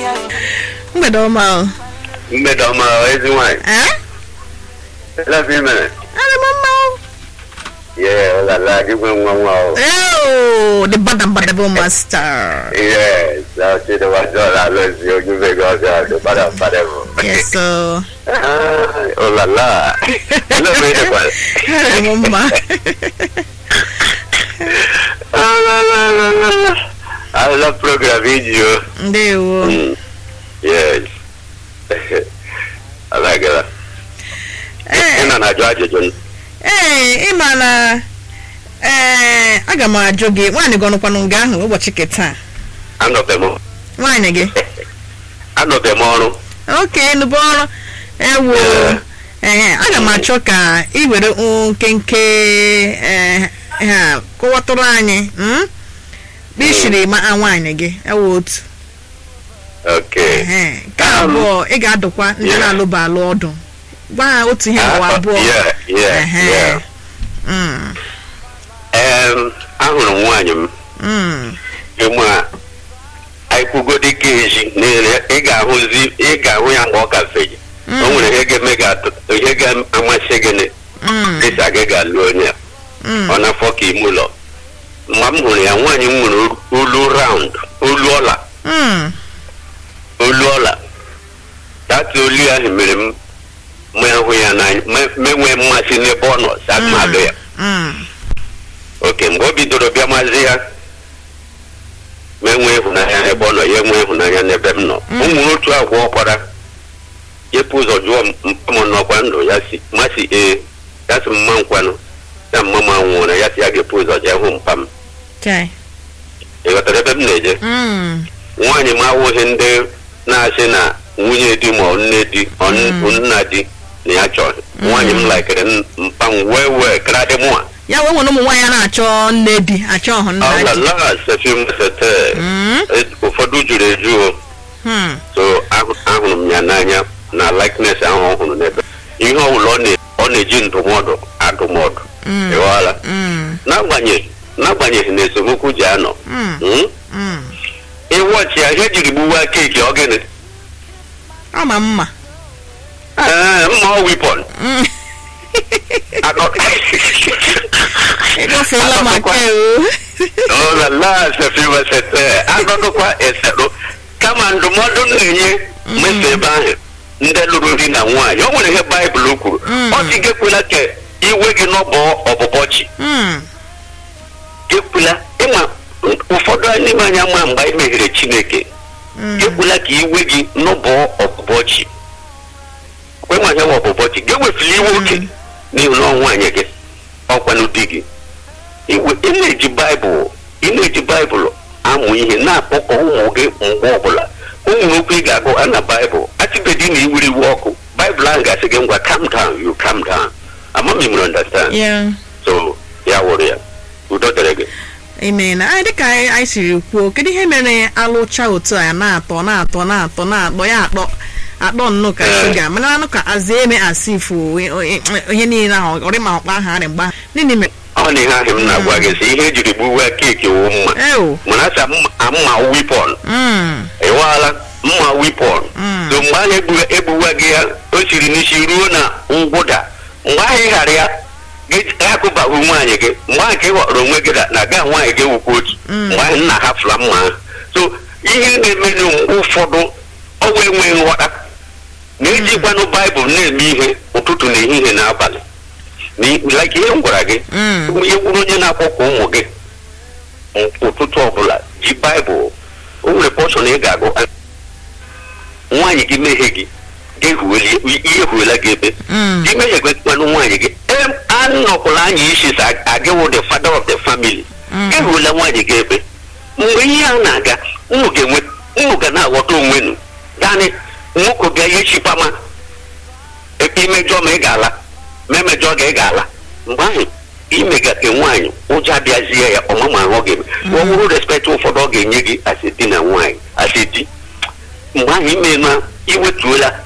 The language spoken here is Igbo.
mgbede ọma o mgbede ọma ezi nwanyị Eh? elefe i mere Ana m mma o ye ọlala gị nwe nwa nwa o Oh, the badabadabo master. yes ọchị dịwa jọla alụzi ojube gị ọjọọ dị bada bada bụ Yes, so. ọlala elefe ị dịkwara Ana m mma. alụla program iji o Ndewo. Mm. yes alagala ị Eh, nọ na-ajụ ajụjụ eh, ị ma na eh, aga m ajụ gị nwaanyị gị ọnụkwanụ nga ahụ ụbọchị keta anọbe m nwaanyị gị anọbe m ọrụ oke nụbụ ọrụ ewo ee aga m achọ ka ị were nkenke eh, ha kọwatụrụ anyị mm? bishiri ma nwaanyị gị ewo otu okay Ehe. nke abụọ ị ga-adụkwa ndị Yeah. na-alụba alụ ọdụ gwa ha otu ihe ụwa Ah, abụọ yeah, yeah, Ehe. yeah. Mm, Em, ahụrụ m nwaanyị m mm, ịmụ a aikwugodi ka ezi n'ele ị ga-ahụzi ị ga-ahụ ya mgbe ọ ka feji o nwere ihe ga-eme ga-atụ ihe ga-amasị gị na mm, dịsa gị ga-alụ onye a mm. ọ na-afọ ka ime ụlọ mgbe m hụrụ ya nwaanyị m nwere olu raund olu ọla Mm, olu ọla data olu ahụ mere m mee hụ ya n'anya me- menwee mmasị n'ebe ọ nọ sa mm, mmadụ ya mm, oke mgbe o bidoro bịa mazi ya ma enwee ịhụnanya n'ebe ọ nọ ya enwee ịhụnanya n'ebe m nọ Mm. ụmụ otu agwa ọkwara yepụ ụzọ jụọ m mpa m nọkwa ndụ ya si masị ee ya si mma nkwanụ ya mma m anwụọra ya si ya ga-epu ụzọ jee hụ mpa m chai. ị ghọtara ebe m na-eje Mm, nwaanyị m awụghị ndị na-asị na nwunye di ma ọ nne di ọ n- Mm. nna di na ya chọrọ nwaanyị m laikere n- mpa m wee wee kradị mụa ya wee nwere ụmụ nwaanyị a na-achọ nne di achọ ọhụ nna di ọlala sefi mesete Mm, ụfọdụ juru eju o mm, so ahụ- ahụrụ m ya n'anya na likeness ahụ ọ hụrụ n'ebe ihe ọbụla ọ na- ọ na-eji ndụmọdụ adụmọdụ mm, ịghọọla mm, n'agbanyeghị n'agbanyeghị na esemokwu ji anọ mm, mm, mm. ịwọchi ya ihe jiri gbuwa keeki ọ gịnị ọ ma mma Ee, mma ọ wipọn Mm. Akọ- ịgafeela maka o ọlala sefi mesete akọkọkwa eserụ kama ndụmọdụ m na-enye mmeso ebe ahụ ndị lụrụ di na nwaanyị o nwere ihe baịbụl kwuru Mm. ọ sị gekwela ka iwe gị n'ọbọ ọbụbọ chi Mm, gekwela ịma ụfọdụ n'ime anyị ama mgbe anyị meghere chineke mm, gekwela ka iwe gị n'ụbọ ọbụbọ chi kwenwa ihe wa ọbụbọ chi gewefula iwe oke n'ihi na ọ nwaanyị gị ọkwanụ di gị iwe ị na-eji baịbụl ị na-eji baịbụl amụ ihe na-akpọkọ ụmụ gị mgbe ọbụla ụmụ okwu ị ga-agụ a na baịbụl atịbedi na iwuri iwe ọkụ baịbụl ahụ ga-asị gị ngwa calm down you calm down amam you understand yeah. so ya wụrụ ya udo dịrị gị amen anyị dịka anyị anyị siri kwuo kedu ihe mere alụcha otu a na-atọ na-atọ na-atọ na-akpọ ya akpọ akpọ nnụ ka Eh. shuga mana anụ ka aza eme asif ihe niile ahụ ọrịma ọkpa ahụ arị mgba nini mere ọ na ihe ahụ m na-agwa gị sị ihe ejiri gbuwa keeki wụ mma eo mana asị mma wipọn mm, ịwaala mma wipọn Mm. so mgbe ahụ egbu- egbuwa gị ya o siri n'isi ruo na ngwụda mgbe ahụ ị ghara ya gị akụbahụ nwaanyị gị mgbe ahụ ka ị ghọrọ onwe gị na- na gaa nwaanyị gị wukwa otu Mm. mgbe ahụ nna hafụla mma ahụ so ihe na-emenụ mgbe ụfọdụ ọwa enweghị nghọta na-ejikwanụ baịbụl na-eme ihe ụtụtụ na ehihie na abalị Na- like ihe m gwara gị mm, ihe gwuru onye na-akpọkọ ụmụ gị ụtụtụ ọbụla ji baịbụl o nwere pọshọn ị ga-agụ nwaanyị gị mehie gị ga-ehueli ihe ehuela gị ebe mm, gị mehiekwanụ nwaanyị gị em anọkwala anya isi sa agịwụ the father of the family Mm. ehuela nwaanyị gị ebe mgbe ihe a na-aga unu ga-enwe unu ga na-aghọta onwe nu naanị nwoke bịa ihe chipama ebe imejọ ma ị ga-ala ma emejọ ga ị ga-ala mgbe ahụ imegate nwaanyị ụjọ abịazie ya ọmama ahụ ọ ga-eme ọ bụrụ respekt ụfọdụ ọ ga-enye gị asị di na nwaanyị asị di mgbe ahụ ime na iwetuola